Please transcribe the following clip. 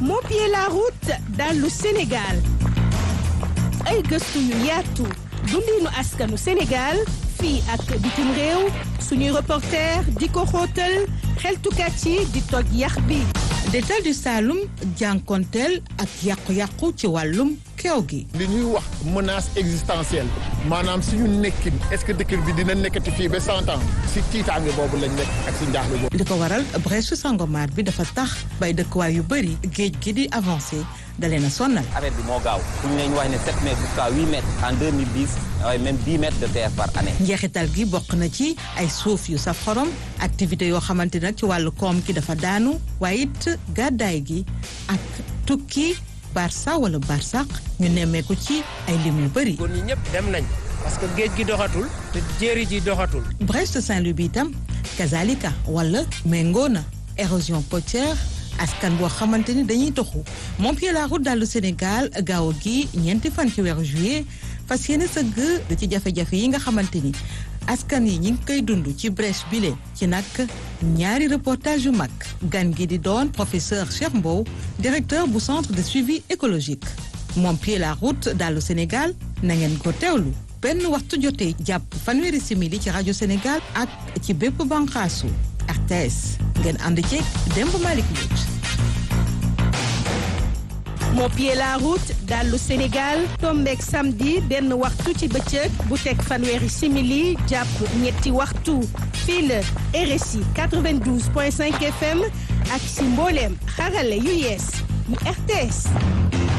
moo pied la route dallu Sénégal ay gëstu yu yaatu dundinu askanu Sénégal fii ak bitim réew suñuy reporter di ko xóotal xeltukat yi di toj yax bi Détal du Saloum jànkonteel ak yàqu-yàqu ci wàllum keew gi li ñuy wax menace existentielle maanaam suñu nekkin est-ce que dëkk bi dina nekkati fii ba cent ans si tiitaange boobu lañ nekk ak si njaaxle boobu. li ko waral brèche Sangomar bi dafa tax bay dëkkuwaay yu bëri géej gi di avancé dalee na sonnal affaire bi moo gaaw fu ñu leen wax ne 7 mètres jusqu'à 8 mètres en 2010 waaye même 10 mètres de terre par année. njeexital gi bokk na ci ay suuf yu saf xorom activité yoo xamante nag ci wàllu koom ki dafa daanu waaye it gàddaay gi ak tukki barça wala barsaq ñu nemmeeku ci ay lim yu bëri. góor ñi ñëpp dem nañ parce que géej gi doxatul te jéeri ji doxatul. Brest Saint-Louis bi itam kazalika wala méngoo na érosion côtière askan boo xamante ni dañuy toxu moom pied la route dallu Sénégal gaaw gi ñeenti fan ci weeru juillet fas yéene sëgg ci jafe-jafe yi nga xamante ni askan yi ñi ngi koy dund ci brèche bile ci nag ñaari reportage yu mag gan gi di doon professeur Cheikh Mbow directeur bu centre de suivi écologique moom pied la route dallu Sénégal na ngeen ko teewlu benn waxtu jotee jàpp fanweeri simili ci rajo Sénégal ak ci bépp banqaasu RTS ngeen ànd ceeg Demba Malick Mbodj moo pied la route dallu Sénégal tombeek samedi benn waxtu ci bëccëg bu teg fanweeri simili jàpp ñetti waxtu fii la RSI 92.5 FM ak si mbooleem xarale yu yees yu RTS